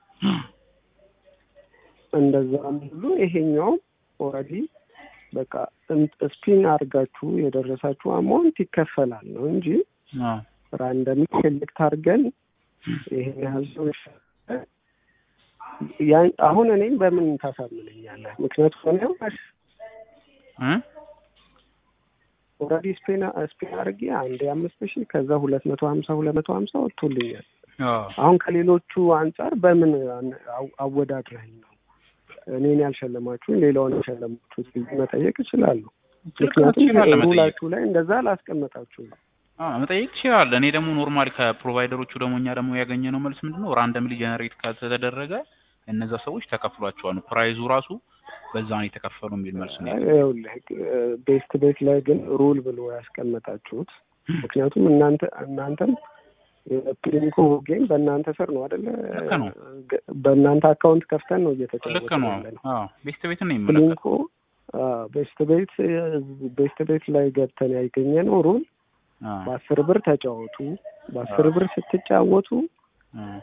[SPEAKER 1] እንደዛም ሁሉ ይሄኛውም ኦልሬዲ በቃ ስፒን አድርጋችሁ የደረሳችሁ አማውንት ይከፈላል ነው እንጂ
[SPEAKER 2] አዎ
[SPEAKER 1] ራንደም ሴሌክት አድርገን ይሄን ያህል ሰው ይሻላል። ያን- አሁን እኔም በምን ታሳምነኛለህ? ምክንያቱም እኔ
[SPEAKER 2] እ
[SPEAKER 1] ኦልሬዲ ስፔን ስፔን አድርጌ አንድ አምስት ሺህ ከዛ ሁለት መቶ ሀምሳ ሁለት መቶ ሀምሳ ወጥቶልኛል።
[SPEAKER 2] አዎ
[SPEAKER 1] አሁን ከሌሎቹ አንጻር በምን አን- አው- አወዳድረኝ ነው እኔን ያልሸለማችሁን ሌላውን የሸለማችሁት ብዬ መጠየቅ እችላለሁ። ምክንያቱም
[SPEAKER 2] ትችላለህ መጠየቅ
[SPEAKER 1] ሩላችሁ ላይ እንደዛ አላስቀመጣችሁም።
[SPEAKER 2] አዎ መጠየቅ ትችላለህ። እኔ ደግሞ ኖርማሊ ከፕሮቫይደሮቹ ደግሞ እኛ ደግሞ ያገኘነው መልስ ምንድን ነው ራንደምሊ ጀነሬት ከተደረገ እነዛ ሰዎች ተከፍሏቸዋል ነው ፕራይዙ ራሱ በዛ ነው የተከፈሉ የሚል መልስ ነው ያለው።
[SPEAKER 1] ይኸውልህ ቤስት ቤት ላይ ግን ሩል ብሎ ያስቀመጣችሁት ምክንያቱም እናንተ እናንተም የፕሊንኮ ጌም በእናንተ ስር ነው አይደለ?
[SPEAKER 2] ልክ ነው።
[SPEAKER 1] በእናንተ አካውንት ከፍተን ነው
[SPEAKER 2] ልክ
[SPEAKER 1] እየተጫወትን
[SPEAKER 2] ነው።
[SPEAKER 1] ያለ ነው።
[SPEAKER 2] አዎ ቤስት ቤትን ነው የሚመለከት።
[SPEAKER 1] ፕሊንኮ ቤስት ቤት ቤስት ቤት ላይ ገብተን ያገኘ ነው ሩል
[SPEAKER 2] አዎ
[SPEAKER 1] በአስር ብር ተጫወቱ። በአስር ብር ስትጫወቱ
[SPEAKER 2] አዎ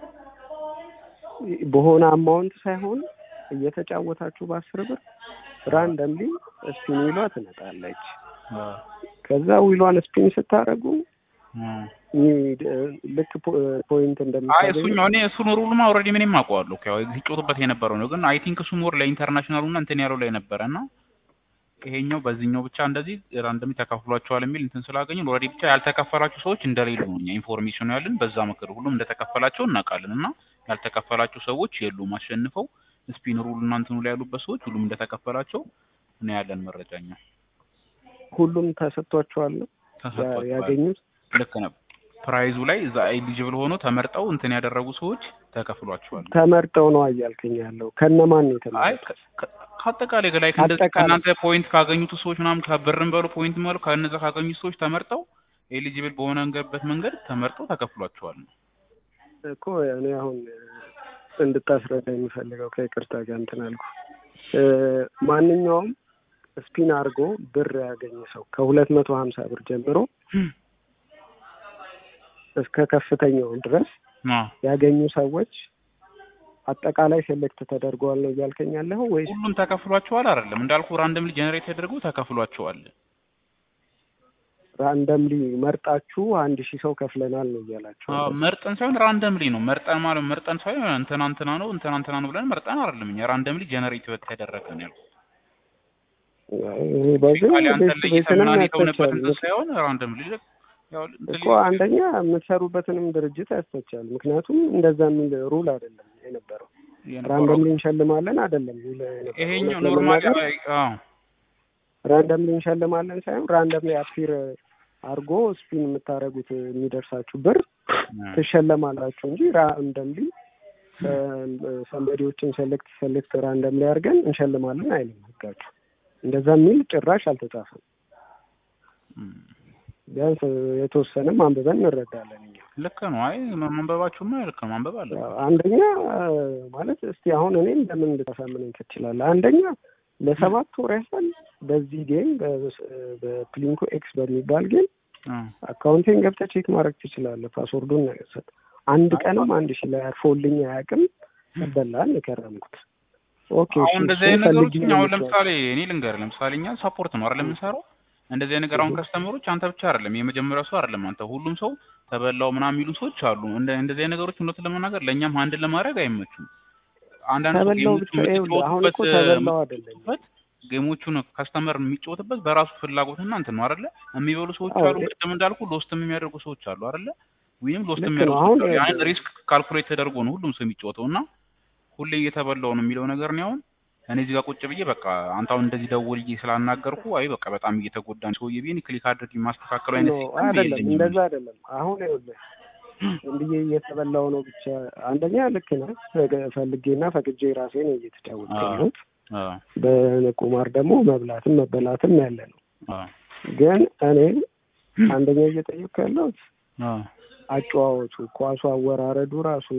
[SPEAKER 1] በሆነ አማውንት ሳይሆን እየተጫወታችሁ በአስር ብር ራንደምሊ ስፒን ዊሏ ትመጣለች።
[SPEAKER 2] አዎ
[SPEAKER 1] ከዛ ዊሏን ስፒን ስታደርጉ
[SPEAKER 2] አዎ
[SPEAKER 1] ሚ- ልክ ፖ- ፖይንት
[SPEAKER 2] አይ
[SPEAKER 1] እንደምታገኙ
[SPEAKER 2] እሱኛው እኔ እሱን ሩልማ ኦልሬዲ ምንም አውቀዋለሁ እኮ ያው ሲጮቱበት የነበረው ነው። ግን አይ ቲንክ እሱ ሞር ለኢንተርናሽናሉ እና እንትን ያለው ላይ ነበረ እና ይሄኛው በዚህኛው ብቻ እንደዚህ ራንደሚ ተከፍሏቸዋል የሚል እንትን ስላገኘን ኦልሬዲ ብቻ ያልተከፈላቸው ሰዎች እንደሌሉ ነው እኛ ኢንፎርሜሽኑ ያለን በዛ ምክር ሁሉም እንደተከፈላቸው እናውቃለን እና ያልተከፈላቸው ሰዎች የሉም አሸንፈው ስፒን ሩል እና እንትኑ ላይ ያሉበት ሰዎች ሁሉም እንደተከፈላቸው ነው ያለን መረጃኛ
[SPEAKER 1] ሁሉም ተሰጥቷቸዋል ነው
[SPEAKER 2] ተሰጥቷቸዋል።
[SPEAKER 1] ያገኙት።
[SPEAKER 2] ልክ ነው። ፕራይዙ ላይ እዛ ኤሊጅብል ሆኖ ተመርጠው እንትን ያደረጉ ሰዎች ተከፍሏቸዋል።
[SPEAKER 1] ተመርጠው ነው እያልከኝ ያለው ከነማን ነው
[SPEAKER 2] አይ
[SPEAKER 1] የተመረጡት?
[SPEAKER 2] ከ- ከ- ከአጠቃላይ ላይ እንደዚህ
[SPEAKER 1] አጠቃላይ።
[SPEAKER 2] ከእናንተ ፖይንት ካገኙት ሰዎች ምናምን ከብርም በሉ ፖይንት በሉ ከእነዛ ካገኙት ሰዎች ተመርጠው ኤሊጂብል በሆነበት መንገድ ተመርጠው ተከፍሏቸዋል ነው።
[SPEAKER 1] እኮ እኔ አሁን እንድታስረዳ የሚፈልገው ከይቅርታ ጋር እንትን አልኩ። እ፣ ማንኛውም ስፒን አድርጎ ብር ያገኘ ሰው ከሁለት መቶ ሀምሳ ብር ጀምሮ እስከ ከፍተኛው ድረስ
[SPEAKER 2] አዎ።
[SPEAKER 1] ያገኙ ሰዎች አጠቃላይ ሴሌክት ተደርገዋል ነው እያልከኝ ያለኸው ወይስ
[SPEAKER 2] ሁሉም ተከፍሏቸዋል አይደለም እንዳልኩ ራንደምሊ ጀነሬት ተደርጎ ተከፍሏቸዋል።
[SPEAKER 1] ራንደምሊ መርጣችሁ አንድ ሺህ ሰው ከፍለናል ነው እያላችሁ
[SPEAKER 2] አዎ
[SPEAKER 1] ያለው።
[SPEAKER 2] መርጠን ሳይሆን ራንደምሊ ነው መርጠን ማለት መርጠን ሳይሆን እንትና እንትና ነው እንትና እንትና ነው ብለን መርጠን አይደለም እኛ ራንደምሊ ጀነሬት የተደረገ ነው ያልኩት።
[SPEAKER 1] ይሄ በዚህ
[SPEAKER 2] ፊዚካሊ አንተን
[SPEAKER 1] ቤት
[SPEAKER 2] ለይተን
[SPEAKER 1] ቤትንም
[SPEAKER 2] ምናምን የተውንበት
[SPEAKER 1] ያስተቻል
[SPEAKER 2] እንትን ሳይሆን ራንደምሊ ያው እንትን
[SPEAKER 1] እኮ አንደኛ የምትሰሩበትንም ድርጅት ያስተቻል። ምክንያቱም እንደዛ የሚል ሩል አይደለም የነበረው።
[SPEAKER 2] የነበረው
[SPEAKER 1] ራንደምሊ እንሸልማለን አይደለም የሚል የነበረው።
[SPEAKER 2] ይሄኛው
[SPEAKER 1] እውነት
[SPEAKER 2] ኖርማሊ
[SPEAKER 1] ለመናገር
[SPEAKER 2] አዎ
[SPEAKER 1] ራንደምሊ እንሸልማለን ሳይሆን ራንደምሊ አፒር አድርጎ ስፒን የምታደርጉት የሚደርሳችሁ ብር ትሸለማላችሁ እንጂ ራንደምሊ ሰንበዲዎችን ሴሌክት ሴሌክት ራንደምሊ አድርገን እንሸልማለን አይልም ህጋችሁ። እንደዛ የሚል ጭራሽ አልተጻፈም።
[SPEAKER 2] እም፣
[SPEAKER 1] ቢያንስ የተወሰነም አንብበን እንረዳለን እኛ።
[SPEAKER 2] ልክ ነው። አይ ማንበባችሁማ ልክ ነው። ማንበብ አለ።
[SPEAKER 1] አንደኛ ማለት እስቲ አሁን እኔም ለምን ልታሳምነኝ ትችላለህ? አንደኛ ለሰባት ወር ያህል በዚህ ጌም በፕሊንኮ ኤክስ በሚባል ጌም አካውንቴን ገብተህ ቼክ ማድረግ ትችላለህ። ፓስወርዱን ነው የሰጥ አንድ ቀንም አንድ ሺህ ላይ አርፎልኝ አያውቅም። በላን የከረምኩት ኦኬ።
[SPEAKER 2] አሁን
[SPEAKER 1] እሺ፣
[SPEAKER 2] እንደዚህ
[SPEAKER 1] እሱን
[SPEAKER 2] አይነት ነገሮች
[SPEAKER 1] ፈልጌ
[SPEAKER 2] እኛ አሁን
[SPEAKER 1] ነው
[SPEAKER 2] ለምሳሌ እኔ ልንገርህ፣ ለምሳሌ እኛ ሳፖርት ነው አይደል የምንሰራው። እንደዚህ አይነት ነገር አሁን ከስተመሮች አንተ ብቻ አይደለም የመጀመሪያው ሰው አይደለም አንተ፣ ሁሉም ሰው ተበላው ምናምን የሚሉ ሰዎች አሉ። እንደ እንደዚህ አይነት ነገሮች እውነት ለመናገር ለእኛም አንድን ለማድረግ አይመቹም። አንዳንድ ሰው
[SPEAKER 1] ተበላው
[SPEAKER 2] ጌሞቹ
[SPEAKER 1] ብቻ ይኸውልህ፣ አሁን እኮ
[SPEAKER 2] የምትጫወቱበት
[SPEAKER 1] ተበላው አይደለም
[SPEAKER 2] የምትጫወቱበት ጌሞቹን ከስተመር የሚጫወትበት በራሱ ፍላጎትና እንትን ነው አይደለ? የሚበሉ ሰዎች
[SPEAKER 1] አዎ፣
[SPEAKER 2] አሉ።
[SPEAKER 1] እ-
[SPEAKER 2] ቅድም እንዳልኩ ሎስትም የሚያደርጉ ሰዎች አሉ አይደለ? ወይም ሎስት
[SPEAKER 1] ልክ ነው።
[SPEAKER 2] የሚያደርጉ
[SPEAKER 1] አሁን
[SPEAKER 2] ሰዎች አሉ። ያን
[SPEAKER 1] ይኸውልህ፣
[SPEAKER 2] ሪስክ ካልኩሌት ተደርጎ ነው ሁሉም ሰው የሚጫወተው እና ሁሌ እየተበላው ነው የሚለው ነገር ነው። አሁን እኔ እዚህ ጋር ቁጭ ብዬ በቃ አንተ አሁን እንደዚህ ደውልዬ ስላናገርኩ አይ በቃ በጣም እየተጎዳ ነው ሰውዬ ብዬ ክሊክ አድርጌ ማስተካከሉ አይነት
[SPEAKER 1] ኖ
[SPEAKER 2] ሲስተም
[SPEAKER 1] አይደለም፣
[SPEAKER 2] የለኝም።
[SPEAKER 1] እንደዛ አይደለም። አሁን ይኸውልህ ዝም ብዬ እየተበላው ነው ብቻ። አንደኛ ልክ ነህ። ፈገ- ፈልጌና ፈቅጄ ራሴ ነው እየተጫወትኩ
[SPEAKER 2] አዎ።
[SPEAKER 1] ያለሁት።
[SPEAKER 2] አዎ
[SPEAKER 1] በቁማር ደግሞ መብላትም መበላትም ያለ ነው።
[SPEAKER 2] አዎ
[SPEAKER 1] ግን እኔ አንደኛ እየጠየቅኩ ያለሁት
[SPEAKER 2] አዎ
[SPEAKER 1] አጨዋወቱ፣ ኳሱ አወራረዱ ራሱ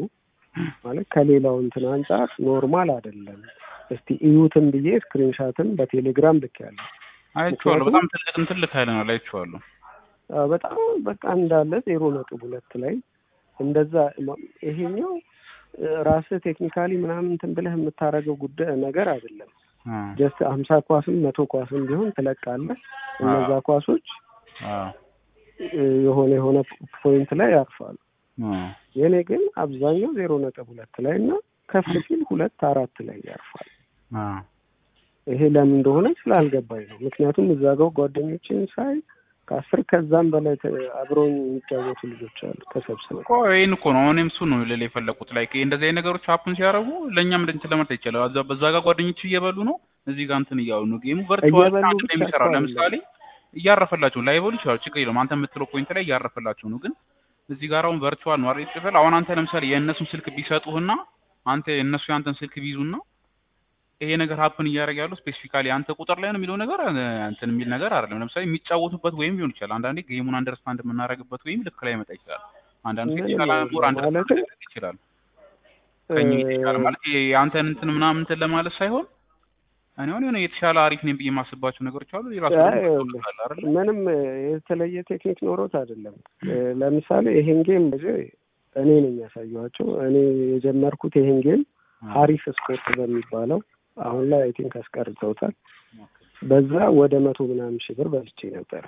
[SPEAKER 1] ማለት ከሌላው እንትን አንጻር ኖርማል አይደለም። እስቲ እዩትም ብዬ ስክሪንሻትም በቴሌግራም ልኬያለሁ።
[SPEAKER 2] አይቼዋለሁ።
[SPEAKER 1] ምክንያቱም-
[SPEAKER 2] በጣም ትልቅ እንትን ልክ አይለናል። አይቼዋለሁ።
[SPEAKER 1] አዎ፣ በጣም በቃ እንዳለ ዜሮ ነጥብ ሁለት ላይ እንደዛ ማ- ይሄኛው እ፣ ራስህ ቴክኒካሊ ምናምን እንትን ብለህ የምታደርገው ጉዳይ ነገር አይደለም።
[SPEAKER 2] አዎ
[SPEAKER 1] ጀስት ሀምሳ ኳስም መቶ ኳስም ቢሆን ትለቃለህ። እነዛ ኳሶች
[SPEAKER 2] አዎ
[SPEAKER 1] እ፣ የሆነ የሆነ ፖይንት ላይ ያርፋሉ።
[SPEAKER 2] አዎ
[SPEAKER 1] የእኔ ግን አብዛኛው ዜሮ ነጥብ ሁለት ላይ እና ከፍ ሲል ሁለት አራት ላይ ያርፋል።
[SPEAKER 2] አዎ
[SPEAKER 1] ይሄ ለምን እንደሆነ ስላልገባኝ ነው። ምክንያቱም እዛ ጋር ጓደኞችን ሳይ ከአስር ከዛም በላይ ተ- አብረውኝ የሚጫወቱ ልጆች አሉ ተሰብስበው።
[SPEAKER 2] እኮ ይሄን እኮ ነው እኔም እሱ ነው ልል የፈለኩት። ላይክ እንደዚህ አይነት ነገሮች ሀፕን ሲያደርጉ ለእኛም እንትን ለማለት ይቻላል። እዛ በዛ ጋር ጓደኞች እየበሉ ነው፣ እዚህ ጋር እንትን እያሉ ነው። ጌሙ ቨርቹዋል
[SPEAKER 1] እየበሉ
[SPEAKER 2] አንድ
[SPEAKER 1] ብቻ
[SPEAKER 2] ላይ የሚሰራው
[SPEAKER 1] እኮ
[SPEAKER 2] ለምሳሌ እያረፈላቸው ላይበሉ ይችላሉ፣ ችግር የለውም። አንተ የምትለው ፖይንት ላይ እያረፈላቸው ነው። ግን እዚህ ጋር አሁን ቨርቹዋል ነው አይደል ይጽፋል። አሁን አንተ ለምሳሌ የእነሱን ስልክ ቢሰጡህና አንተ የእነሱ ያንተን ስልክ ቢይዙና ይሄ ነገር ሀፕን እያደረገ ያለው ስፔሲፊካሊ አንተ ቁጥር ላይ ነው የሚለው ነገር እ፣ እንትን የሚል ነገር አይደለም። ለምሳሌ የሚጫወቱበት ወይም ሊሆን ይችላል። አንዳንዴ ጌሙን አንደርስታንድ የምናደርግበት ወይም ልክ ላይ ይመጣ ይችላል። አንዳንዱ
[SPEAKER 1] ምንም
[SPEAKER 2] የተሻለ
[SPEAKER 1] አይደለም
[SPEAKER 2] ሞር አንደርስታንድ
[SPEAKER 1] ማለትም
[SPEAKER 2] ሊያደርግ ይችላል። ከኛ የተሻለ ማለት የአንተን እንትን ምናምን እንትን ለማለት ሳይሆን እኔ አሁን የሆነ የተሻለ አሪፍ ነኝ ብዬ የማስባቸው ነገሮች አሉ። የራሱ
[SPEAKER 1] አይ
[SPEAKER 2] ደግሞ
[SPEAKER 1] ይኸውልህ፣
[SPEAKER 2] አለ አይደል?
[SPEAKER 1] ምንም የተለየ ቴክኒክ ኖሮት አይደለም። ለምሳሌ ይሄን ጌም ብዙ እኔ ነኝ ያሳየኋቸው። እኔ የጀመርኩት ይሄን ጌም ሀሪፍ ስፖርት በሚባለው አሁን ላይ አይ ቲንክ አስቀርተውታል። በዛ ወደ መቶ ምናምን ሺህ ብር በልቼ ነበረ።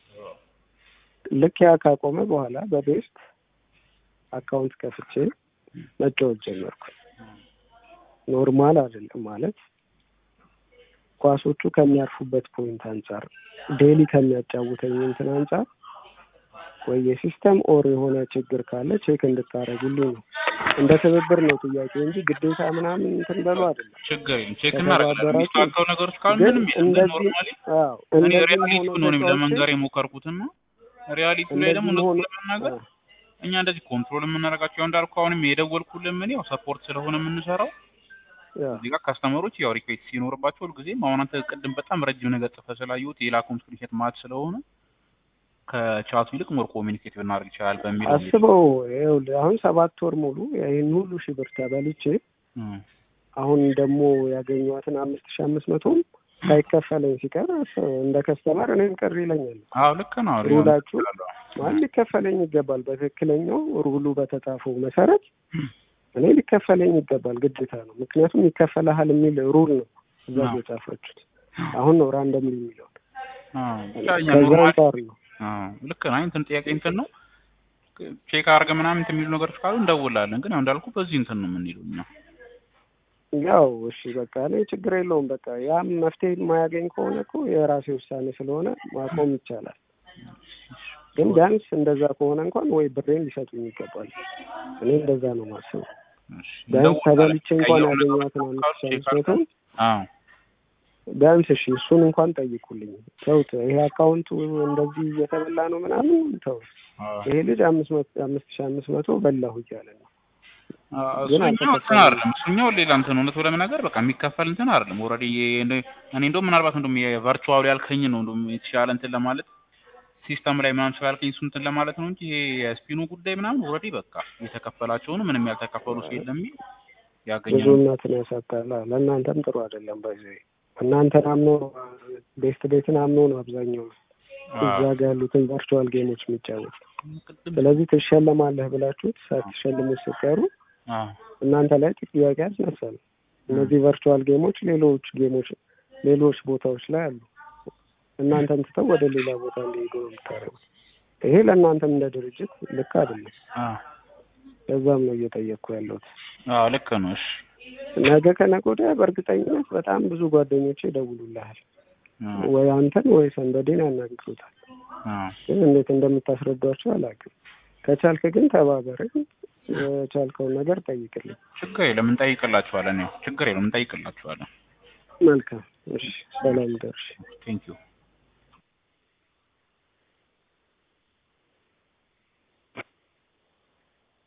[SPEAKER 1] ልክ ያ ካቆመ በኋላ በቤስት አካውንት ከፍቼ መጫወት ጀመርኩ። ኖርማል አይደለም ማለት ኳሶቹ ከሚያርፉበት ፖይንት አንጻር ዴሊ ከሚያጫውተኝ እንትን አንጻር ወይ የሲስተም ኦር የሆነ ችግር ካለ ቼክ እንድታደርጉልኝ ነው። እንደ ትብብር ነው ጥያቄ እንጂ ግዴታ ምናምን እንትን በሉ አይደለም።
[SPEAKER 2] ችግር የለም ቼክ እናደርጋለን።
[SPEAKER 1] ከተባበራችሁ
[SPEAKER 2] የሚስተካከሉ ነገሮች ካሉ
[SPEAKER 1] ግን
[SPEAKER 2] ምንም የለም።
[SPEAKER 1] እንደዚህ
[SPEAKER 2] ኖርማሊ
[SPEAKER 1] አዎ
[SPEAKER 2] እኔ
[SPEAKER 1] እንደዚህ
[SPEAKER 2] ሪያሊቲ
[SPEAKER 1] ሆኖ
[SPEAKER 2] ነው እኔም
[SPEAKER 1] ተጫውቼ
[SPEAKER 2] ለመንገር የሞከርኩትና ሪያሊቲ ላይ ደግሞ
[SPEAKER 1] እንደዚህ
[SPEAKER 2] እውነቱን
[SPEAKER 1] ሆኖ
[SPEAKER 2] ለመናገር
[SPEAKER 1] አዎ፣
[SPEAKER 2] እኛ እንደዚህ ኮንትሮል የምናደርጋቸው ያው እንዳልኩ አሁንም የደወልኩልን ምን ያው ሰፖርት ስለሆነ የምንሰራው
[SPEAKER 1] አዎ።
[SPEAKER 2] እዚህ ጋር ካስተመሮች ያው ሪኩዌስት ሲኖርባቸው ሁልጊዜም አሁን አንተ ቅድም በጣም ረጅም ነገር ጽፈህ ስላየሁት የላኩም ስክሪንሾት ማለት ስለሆነ ከቻቱ ይልቅ ሞር ኮሚኒኬት ብናደርግ ይችላል በሚል ነው እንግዲህ።
[SPEAKER 1] አስበው ይኸውልህ አሁን ሰባት ወር ሙሉ ይህን ሁሉ ሺህ ብር ተበልቼ
[SPEAKER 2] እም፣
[SPEAKER 1] አሁን ደግሞ ያገኘኋትን አምስት ሺህ አምስት መቶም ሳይከፈለኝ ሲቀር አስ- እንደ ከስተመር እኔም ቅር ይለኛል።
[SPEAKER 2] አዎ ልክ ነው። ሪሆን
[SPEAKER 1] ሩላችሁ
[SPEAKER 2] ይችላል።
[SPEAKER 1] ማለት ሊከፈለኝ ይገባል። በትክክለኛው ሩሉ በተጻፈው መሰረት እኔ ሊከፈለኝ ይገባል፣ ግዴታ ነው። ምክንያቱም ይከፈልሃል የሚል ሩል ነው እዛ
[SPEAKER 2] አዎ።
[SPEAKER 1] የጻፈችሁት። አሁን ነው ራንደም የሚለው
[SPEAKER 2] አዎ ብቻ እኛ
[SPEAKER 1] ከዛ
[SPEAKER 2] ኖርማሊ
[SPEAKER 1] አንጻር ነው።
[SPEAKER 2] አዎ ልክ ነው። አይ እንትን ጥያቄ እንትን ነው ቼክ አድርገህ ምናምን እንትን የሚሉ ነገሮች ካሉ እንደውላለን። ግን ያው እንዳልኩ በዚህ እንትን ነው የምንሄደው እኛ።
[SPEAKER 1] ያው እሺ በቃ እኔ ችግር የለውም። በቃ ያም መፍትሄ የማያገኝ ከሆነ እኮ የራሴ ውሳኔ ስለሆነ ማቆም ይቻላል። ግን ቢያንስ እንደዛ ከሆነ እንኳን ወይ ብሬን ሊሰጡኝ ይገባል። እኔ እንደዛ ነው ማስበው።
[SPEAKER 2] እሺ፣
[SPEAKER 1] ቢያንስ
[SPEAKER 2] እንደውላለን።
[SPEAKER 1] ተበልቼ እንኳን
[SPEAKER 2] ቀየሩ ነገሮች
[SPEAKER 1] ያገኘኋትን
[SPEAKER 2] ካሉ
[SPEAKER 1] አምስት ሺህ
[SPEAKER 2] ቼክ
[SPEAKER 1] አምስት
[SPEAKER 2] አድርገን
[SPEAKER 1] መቶን
[SPEAKER 2] አዎ
[SPEAKER 1] ቢያንስ እሺ እሱን እንኳን ጠይቁልኝ። ተውት፣ ይሄ አካውንቱ እንደዚህ እየተበላ ነው ምናምን ተውት።
[SPEAKER 2] አዎ
[SPEAKER 1] ይሄ ልጅ አምስት መቶ አምስት ሺህ አምስት መቶ በላሁ እያለ ነው።
[SPEAKER 2] አዎ፣
[SPEAKER 1] ግን
[SPEAKER 2] እሱኛው እንትን
[SPEAKER 1] አልተከፈለም።
[SPEAKER 2] አይደለም። እሱኛው ሌላ እንትን እውነት ለመናገር በቃ የሚከፈል እንትን አይደለም። ኦልሬዲ እኔ እንደውም ምናልባት እንደውም የቨርቹዋሉ ያልከኝ ነው እንደውም የተሻለ እንትን ለማለት ሲስተም ላይ ምናምን ስላልከኝ እሱ እንትን ለማለት ነው እንጂ ይሄ የስፒኑ ጉዳይ ምናምን ኦልሬዲ በቃ የተከፈላቸው ነው። ምንም ያልተከፈሉ ሲል የሚል ያገኘ ነው።
[SPEAKER 1] ብዙነትን ያሳጣል። ለእናንተም ጥሩ አይደለም። በዚህ እናንተን አምኖ ቤስት ቤትን አምኖ ነው አብዛኛው እዛ ጋ ያሉትን ቨርቹዋል ጌሞች የሚጫወት።
[SPEAKER 2] ቅድም
[SPEAKER 1] ስለዚህ ትሸለማለህ ብላችሁት ሳትሸልሙት ስትቀሩ
[SPEAKER 2] አዎ
[SPEAKER 1] እናንተ ላይ ጥያቄ ያስነሳል። እነዚህ ቨርቹዋል ጌሞች ሌሎች ጌሞች ሌሎች ቦታዎች ላይ አሉ። እናንተን ትተው ወደ ሌላ ቦታ እንዲሄዱ ነው የምታደርጉት። ይሄ ለእናንተም እንደ ድርጅት ልክ አይደለም።
[SPEAKER 2] አዎ
[SPEAKER 1] ለዛም ነው እየጠየቅኩ ያለሁት።
[SPEAKER 2] አዎ ልክ ነው። እሺ
[SPEAKER 1] ነገ ከነገ ወዲያ በእርግጠኝነት በጣም ብዙ ጓደኞቼ ይደውሉልሃል።
[SPEAKER 2] አዎ
[SPEAKER 1] ወይ አንተን ወይ ሰንበዴን ያናግሩታል።
[SPEAKER 2] አዎ
[SPEAKER 1] ግን እንዴት እንደምታስረዷቸው አላውቅም። ከቻልክ ግን ተባበረኝ፣ የቻልከውን ነገር ጠይቅልኝ።
[SPEAKER 2] ችግር የለም እንጠይቅላችኋለን። ያው ችግር የለም እንጠይቅላችኋለን።
[SPEAKER 1] መልካም እሺ፣ ሰላም ደርሽ።
[SPEAKER 2] ቴንክ ዩ